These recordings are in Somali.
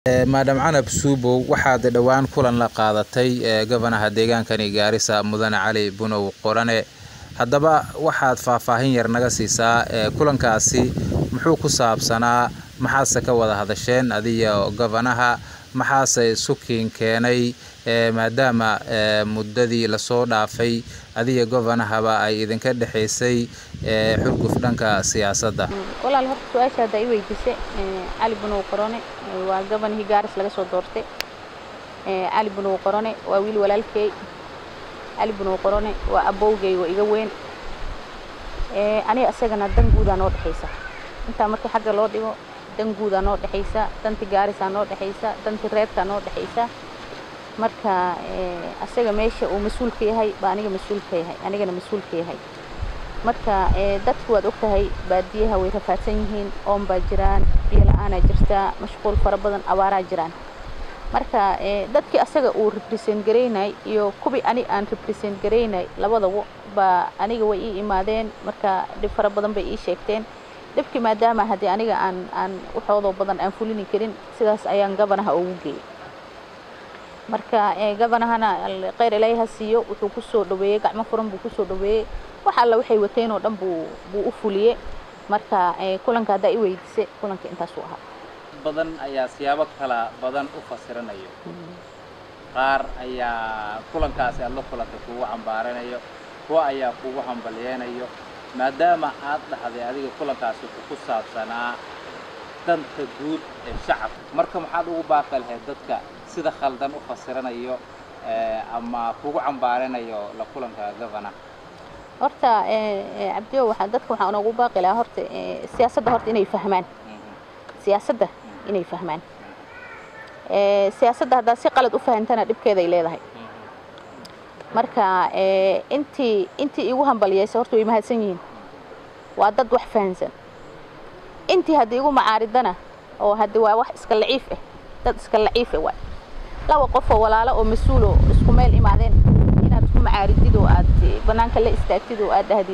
maadam canab suubow waxaad dhowaan kulan la qaadatay gobanaha deegaankani gaarisa mudane cali bunow qorane haddaba waxaad faahfaahin yar naga siisaa kulankaasi muxuu ku saabsanaa maxaase ka wada hadasheen adiyo gobanaha maxaase sukiin keenay maadaama muddadii lasoo dhaafay adiyo gobanahaba ay idinka dhexaysay xurguf dhanka siyaasadda walaal horta su-aasha hadda i weydiisay cali bunow qorone waa gobanihii gaaris laga soo doortay cali bunow qorone waa wiil walaalkey cali bunow qorone waa abowgey waa iga weyn aniga isagana dan guudaa noo dhexaysa intaa markii xagga loo dhigo dan guudaa noo dhexaysa danti gaarisaa noo dhexaysa danti reerkaa noo dhexaysa marka asaga meesha uu mas-uulka yahay baa aniga mas-uulka yahay anigana mas-uulka yahay marka dadku waad ogtahay baadiyaha way rafaadsan yihiin oon baa jiraan biyo la-aanaa jirtaa mashquul fara badan abaaraa jiraan marka dadkii asaga uu represent garaynay iyo kuwii ani aan represent garaynay labadaba baa aniga way ii imaadeen marka dhib fara badan bay ii sheegteen dhibkii maadaama haddii aniga aan aan waxoodoo badan aan fulini karin sidaas ayaan gabanaha ugu geeyey marka gabanahana kheyr ilaahay ha siiyo wuxuu ku soo dhaweeyey gacmo furan buu kusoo dhaweeyey wax alla waxay wateen oo dhan buu buu u fuliyey marka kulanka haddaa i weydiisay kulanka intaasuu ahaa badan ayaa siyaabo kala badan u fasiranayo qaar ayaa kulankaasi aad la kulantay kugu cambaaranayo kuwa ayaa kugu hambalyeynayo maadaama aad dhahday adiga kulankaasi wuxuu ku saabsanaa danta guud ee shacabka marka maxaad ugu baaqi lahayd dadka sida khaldan u fasiranayo ama kugu cambaaranayo la kulanka gabana horta cabdiyo waxaa dadka waxaan ugu baaqi lahaa horta siyaasadda horta inay fahmaan siyaasadda inay fahmaan siyaasadda haddaad si qalad u fahantana dhibkeeday leedahay marka intii intii igu hambaliyeysa horta way mahadsan yihiin waa dad wax fahansan intii haddii igu macaaridana oo haddi waa wax iska laciif ah dad iska laciif ah waay laba qof oo walaalo oo mas-uuloo isku meel imaadeen inaad isku macaaridid oo aad bannaanka la istaagtid oo aad dhahdid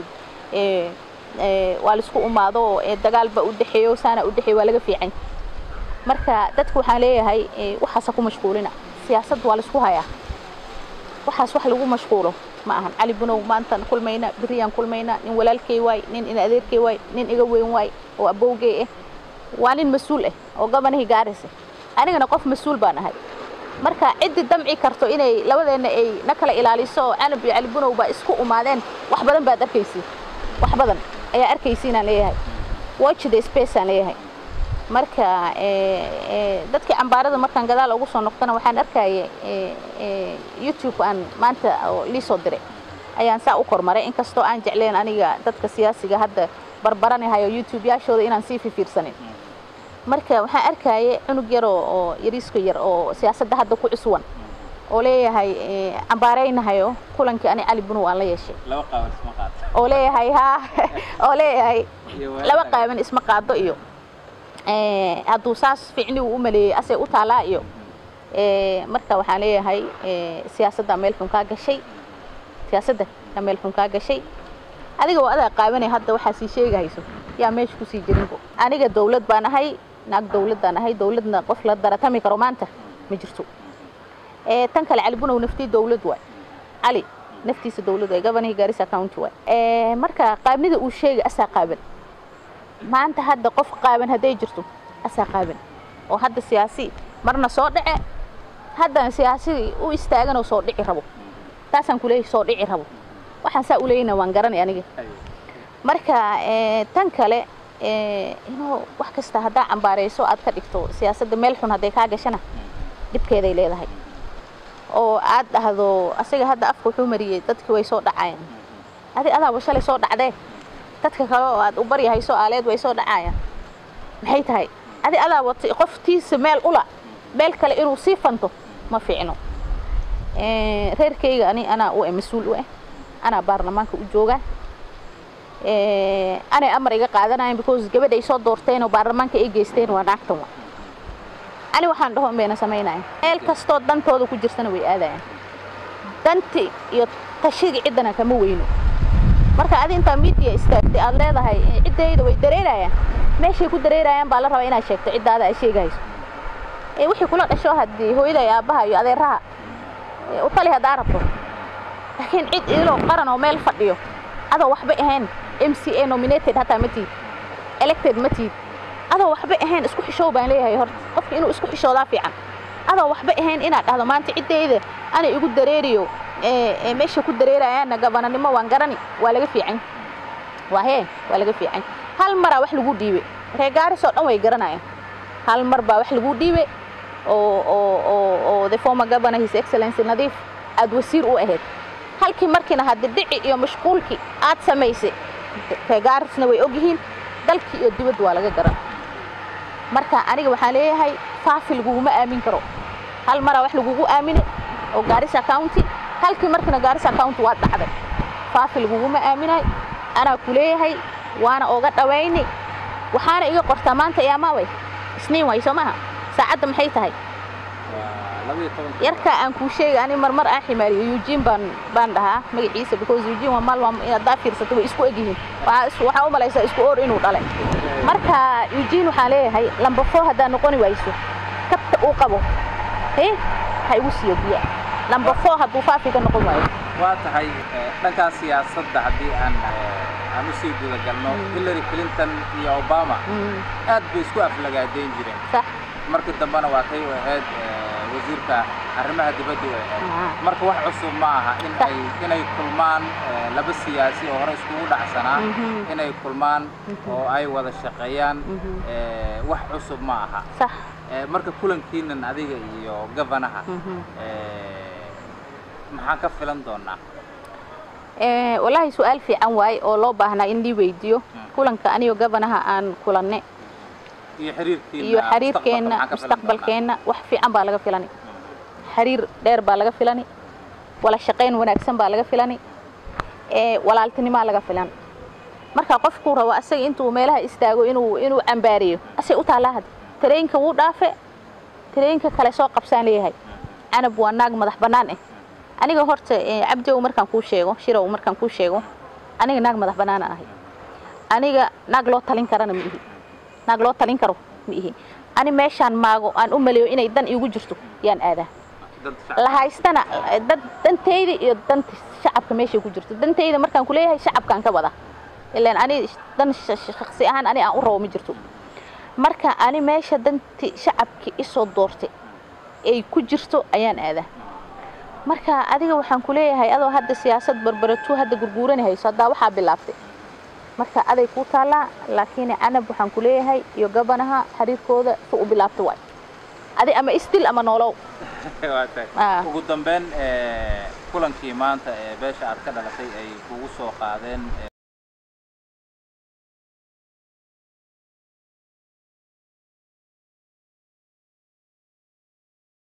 waa laisku umaado oo dagaalba u dhexeeyo saana u dhexeeyo waa laga fiican marka dadka waxaan leeyahay waxaasa ku mashquulina siyaasad waa laisku hayaa waxaas wax lagu mashquulo ma ahan cali bunow maantaan kulmayna beriyaan kulmayna nin walaalkey waay nin in adeerkey waay nin iga weyn waay oo abowgey ah waa nin mas-uul ah oo gobanihii gaarisa anigana qof mas-uul baan ahay marka ciddii damci karto inay labadeenna ay na kala ilaaliso oo canab iyo cali bunow baa isku umaadeen wax badan baad arkaysiin wax badan ayaa arkaysiinaan leeyahay watch the space aan leeyahay marka dadkii cambaarada markaan gadaal ugu soo noqdana waxaan arkaya youtube aan maanta lii soo diray ayaan saa u kormaray inkastoo aan jecleen aniga dadka siyaasiga hadda barbaranahayo youtube yaashooda inaan sii fifiirsanin marka waxaan arkaya cunug yar oo yariisko yar oo siyaasadda hadda ku cuswan oo leeyahay cambaaraynahayo kulankii ani cali bunow aan la yeeshay oo leeyahay ha oo leeyahay laba qaaban isma qaado iyo hadduu saas ficni uu u maleeyey asay u taalaa iyo marka waxaan leeyahay siyaasadda meel xun kaa gashay siyaasadda yaa meel xun kaa gashay adiga waa adaa qaabanay hadda waxaa sii sheegahayso yaa meesha kusii jirinbo aniga dawlad baan ahay naag dawlad baan ahay dawladna qof la daratami karo maanta ma jirto tan kale cali bunow naftii dawlad waay cali naftiisa dawlad waay gobanihii gaarisa county waay marka qaabnida uu sheegay asaa qaaban maanta hadda qof qaaban hadday jirto asaa qaaban oo hadda siyaasi marna soo dhace haddana siyaasi u istaaganoo soo dhici rabo taasaan kuleeyahay soo dhici rabo waxaan saa u leeyna waan garanay aniga marka tan kale inuu wax kasta haddaa cambaarayso aad ka dhigto siyaasadda meel xun hadday kaa gashana dhibkeeday leedahay oo aad dhahdo asaga hadda afka wuxuu mariyey dadkii way soo dhacayaan adi adaaba shalay soo dhacdee dadka kale oo aad u baryahayso aaleed way soo dhacayaan maxay tahay adi adaa watay qoftiisa meel ula meel kale inuu sii fanto ma fiicno reerkayga ani anaa u mas-uul u ah anaa baarlamaanka u jooga anay amar iga qaadanayan because gabadh ay soo doorteen oo baarlamaanka ay geysteen waa naagtan wa ani waxaan dhaho bayna samaynaya meel kastoo dantooda ku jirtana way aadayaan danti iyo tashiga ciddana kama weyno marka adi intaa miidiya istaagtay aad leedahay ciddayda way dareerayaan meeshay ku dareerayaan baa la rabaa inaad sheegto ciddaada ay sheegahayso ee wixii kula dhasho haddii hooyada iyo aabbaha iyo adeeraha ee u tali haddaa rabto laakiin cid idiloo qaran oo meel fadhiyo adoo waxba ahayn m c a nominated hataa ma tiid elected ma tiid adoo waxba ahayn isku xishow baan leeyahay horta qofka inuu isku xishoodaa fiican adoo waxba ahayn inaad dhahdo maanta ciddayda ana igu dareeriyo ee ee meesha ku dareerayaana gabananimo waan garani waa laga fiican waa hee waa laga fiican hal maraa wax lagu dhiibe reer gaaris oo dhan way garanayaan hal mar baa wax lagu dhiibe oo oo oo oo the former governor his excellency nadiif aad wasiir u ahayd halkii markiina hadda dhici iyo mashquulkii aad samaysay reer gaarisna way ogyihiin dalkii iyo dibadda waa laga garan marka aniga waxaan leeyahay faafi laguguma aamin karo hal maraa wax lagugu aamine oo gaarisa county halkii markiina gaarisa county waa dhacday faafi laguguma aaminay anaa ku leeyahay waana oga dhawayni waxaana iga qortaa maanta iyaamaaway isniin waay soo maaha saacadda maxay tahay waa laba iyo tobanka yarkaa aan kuu sheegay ani marmar aan ximaariyo eugene baan baan dhahaa magaciisa because eugene waa maal waa haddaa fiirsato way isku egyihiin waxaa is- waxaa u malaysaa isku oor inuu dhalay marka eugene waxaan leeyahay lamba four haddaa noqoni wayso kabta uu qabo he ha igu siiyo biya lamba four hadduu faafi ka noqon waayo waa tahay eh, dhankan siyaasadda haddii aan eh, aan usii guda galno hillary clinton iyo obama Mm, aad bay isku aflagaadeyn jireen sax markii dambena waa tay u ahayd eh, wasiirka arrimaha dibadda u ahayd Ah. marka wax cusub ma aha in Sax. ay inay kulmaan eh, laba siyaasi oo hore iskugu dhacsanaa Mhm. inay kulmaan oo ay wada shaqeeyaan Mhm. eh, wax cusub ma aha sax Eh, marka kulankiinan adiga iyo gavanaha Mhm. eh, maxaan ka filan doonaa Eh, wallaahi su-aal fiican waaye oo loo baahnaa in lii weydiiyo kulanka anigo gabanaha aan kulanne iyo xiriirkiina iyo xiriirkeenna mustaqbalka maxaan ka filan doonaa? mustaqbalkeenna wax fiican baa laga filani xiriir dheer baa laga filani wala shaqayn wanaagsan baa laga filani ee walaaltinimaa laga filan marka qofkuu rabo asaga intuu meelaha istaago inuu inuu cambaariyo asay u taallaa had tareenka wuu dhaafe tareenka kale soo qabsaan leeyahay canab waa naag madax bannaan eh aniga horta eh, cabdow markaan kuu sheego shirow markaan kuu sheego aniga naag madax bannaanaan ahay aniga naag loo talin karana ma ihi naag loo talin karo ma ihi ani meeshaan maago aan u maleeyo inay dan iigu jirto yaan aadaa Dad shacab- la haystana dad dantayda iyo danta shacabka meeshay ku jirto dantayda markaan ku leeyahay shacabkaan ka wada ilaan ani dan sh- sh- shakhsi ahaan ani aan u rabo ma jirto marka ani meesha danti shacabki isoo doortay ay ku jirto ayaan aadaa marka adiga waxaan ku leeyahay adoo hadda siyaasad barbaratuu hadda gurguurani hayso haddaa waxaa bilaabtay marka aday kuu taallaa laakiin canab waxaan ku leeyahay iyo gabanaha xiriirkooda si u bilaabta waay adi ama isdil ama noolow Waa tahay. Ah. ugu dambeyn eh, kulankii maanta ee beesha aad ka dhalatay ay kugu soo qaadeen